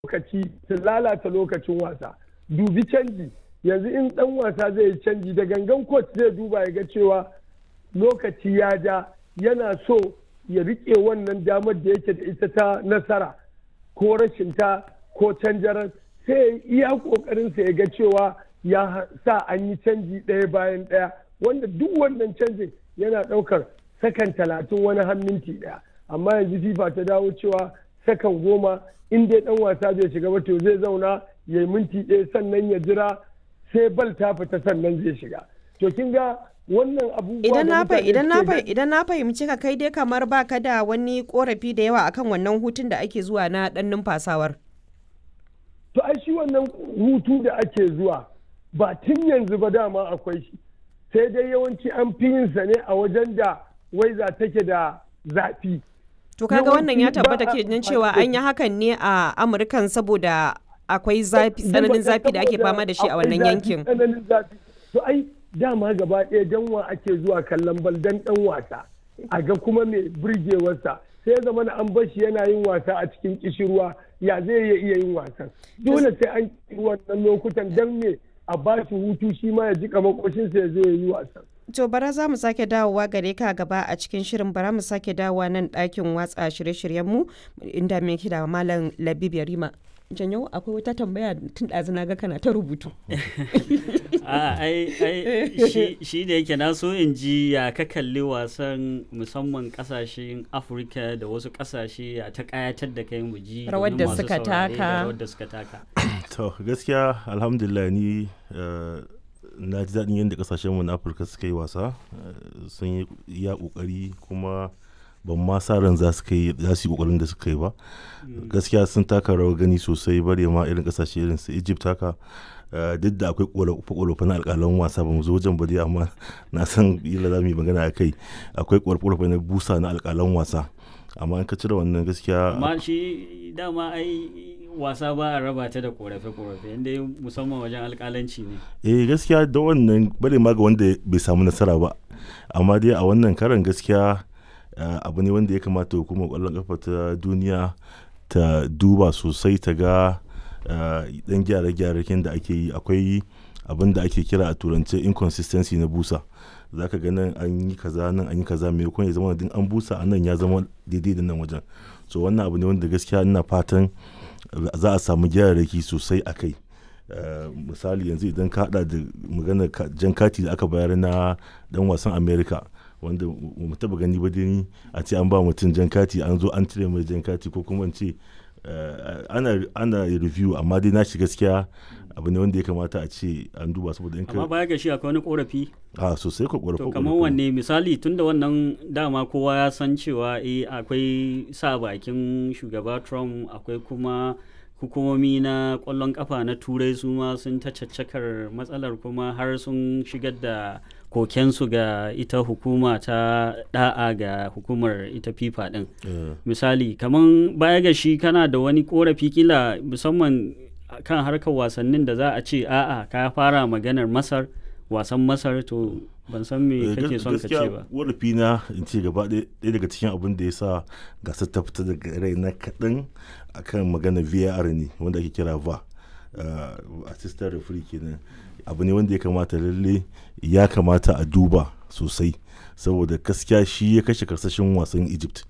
lokaci su lalata lokacin wasa dubi canji yanzu in dan wasa zai yi canji da gangan coach zai duba ya ga cewa lokaci ya ja yana so ya rike wannan damar da yake da ita ta nasara ko rashin ta ko canjarar sai iya kokarinsa ya ga cewa ya sa an yi canji ɗaya bayan ɗaya wanda duk wannan canjin yana ɗaukar sakan talatin wani har minti ɗaya amma yanzu fifa ta dawo cewa sakan goma in dai ɗan wasa bai shiga ba to zai zauna ya yi minti ɗaya sannan ya jira sai bal ta fita sannan zai shiga to kin ga wannan abubuwa idan da na mutane idan na suke idan na fahimci ka kai dai kamar baka da wani korafi da yawa akan wannan hutun da ake zuwa na dan numfasawar to ai shi wannan hutu da ake zuwa ba tun yanzu ba dama akwai shi sai dai yawanci an fi yin sa ne a wajen da waiza take da zafi to kaga wannan ya Yawanci tabbata ba a ke nan amfani cewa da an yi hakan ne a amurkan saboda akwai zafi tsananin zafi da ake fama da shi a wannan yankin tsananin zafi to ai dama gaba ɗaya dan wa ake zuwa kallon bal dan dan wasa a ga kuma mai burgewarsa sai ya zama na an bar shi yana yin wasa a cikin kishirwa ya zai iya iya yin wasan dole sai an yi wannan lokutan dan me a ba shi hutu shi ma ya jika makoshinsa ya zo ya yi wasan To bara za mu sake dawowa gare ka gaba a cikin shirin bara mu sake dawowa nan ɗakin watsa shirye-shiryenmu inda mai da Malam Labib Yarima. Janyo akwai wata tambaya tun ɗazu na ga kana ta rubutu. a ai ai shi shi da yake na so in ji ya ka kalli wasan musamman kasashen afirka da wasu kasashe ya ta kayatar da kai mu ji Rawar domin da masu suka saurare da taka. rawar da suka taka to gaskiya alhamdulillah ni eh, na ji daɗin yadda ƙasashenmu na afirka suka yi wasa eh, sun yi iya ƙoƙari kuma ban ma sa ran za su kai za su yi ƙoƙarin da suka yi ba gaskiya sun taka rawar gani sosai bare ma irin ƙasashe irin su egypt haka eh, duk da akwai ƙorafe na alƙalan wasa ba mu zo wajen ba dai amma na san ila za mu yi magana a kai akwai ƙorafe na busa na alƙalan wasa amma in ka cire wannan gaskiya amma shi dama ai wasa ba a raba ta da korafe-korafe inda musamman wajen alkalanci ne eh gaskiya da wannan bare ma ga wanda bai samu nasara ba amma dai a wannan karan gaskiya eh, abu ne wanda ya kamata hukumar kwallon kafa ta duniya ta duba sosai ta ga eh, dan gyare-gyaren da ake yi akwai abin da ake kira a turance inconsistency na busa za ka ga nan an yi kaza nan an yi kaza mai ya zama din an busa a nan ya zama daidai da nan wajen so wannan abu ne wanda gaskiya ina fatan za a samu gyararraki sosai a kai Uh, misali yanzu idan ka hada da maganar ka- jan kati da aka bayar na dan wasan america wanda mu taba gani ba dai a ce an ba mutum jan kati an zo an cire mai jan kati ko kuma in ce uh, ana ana review amma dai na shi gaskiya abu ne wanda ya kamata a ce an duba saboda in amma ka baya ga shi akwai wani korafi a sosai ko to ƙorafe kamar wanne misali tunda wannan dama kowa ya san cewa eh akwai sa bakin shugaba trump akwai kuma hukumomi na kwallon kafa na turai su ma sun ta caccakar matsalar kuma har sun shigar da kokensu ga ita hukuma ta da'a ga hukumar ita fifa din Eh, misali kaman baya ga shi kana da wani korafi kila musamman kan harkar wasannin da za a ce a'a ka fara maganar masar wasan masar to ban san me eh, kake gas- son ka ce ba warafi na in ce gaba ɗaya ɗaya daga cikin abin da ya sa gasar ta fita daga rai na kaɗan akan magana var ne wanda ake kira va uh, assistant referee kenan abu ne wanda ya kamata lalle ya kamata a duba sosai saboda gaskiya shi ya kashe karsashin wasan egypt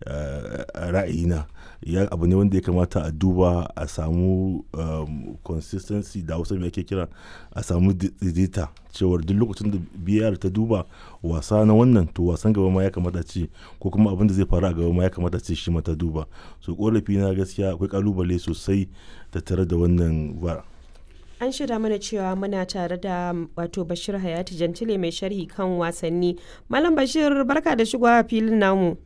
uh, a ra'ayina ya abu ne wanda ya kamata a duba a samu um, consistency da hausa mai ake kira a samu daidaita cewar duk lokacin da biyar ta duba wasa na wannan to wasan gaba ma ya kamata ce ko kuma abin da zai faru a gaba ma ya kamata ce shi ma ta duba so korafi na gaskiya akwai kalubale sosai tattare da wannan var An shirya mana cewa muna tare da wato Bashir Hayati Jantile mai sharhi kan wasanni. Malam Bashir barka da shigowa filin namu.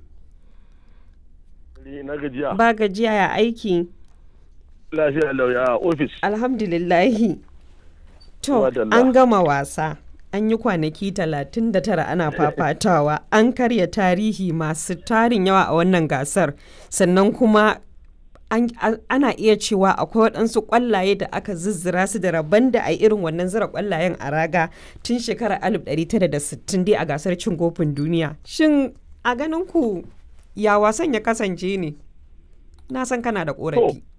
na gajiya Ba gajiya ya aiki. lafiya lauya a ofis Alhamdulillahi. To, Madalla. an gama wasa. An yi kwanaki 39 ana fafatawa. An karya tarihi masu tarin yawa a wannan gasar. Sannan kuma an- an- ana iya cewa akwai waɗansu ƙwallaye da aka zizzira su da rabon da a irin wannan zira ƙwallayen a raga tun shekarar 1960 dai a gasar cin kofin duniya. Shin a ganin ku ya wasan ya kasance ne? Na san kana da ƙorafi.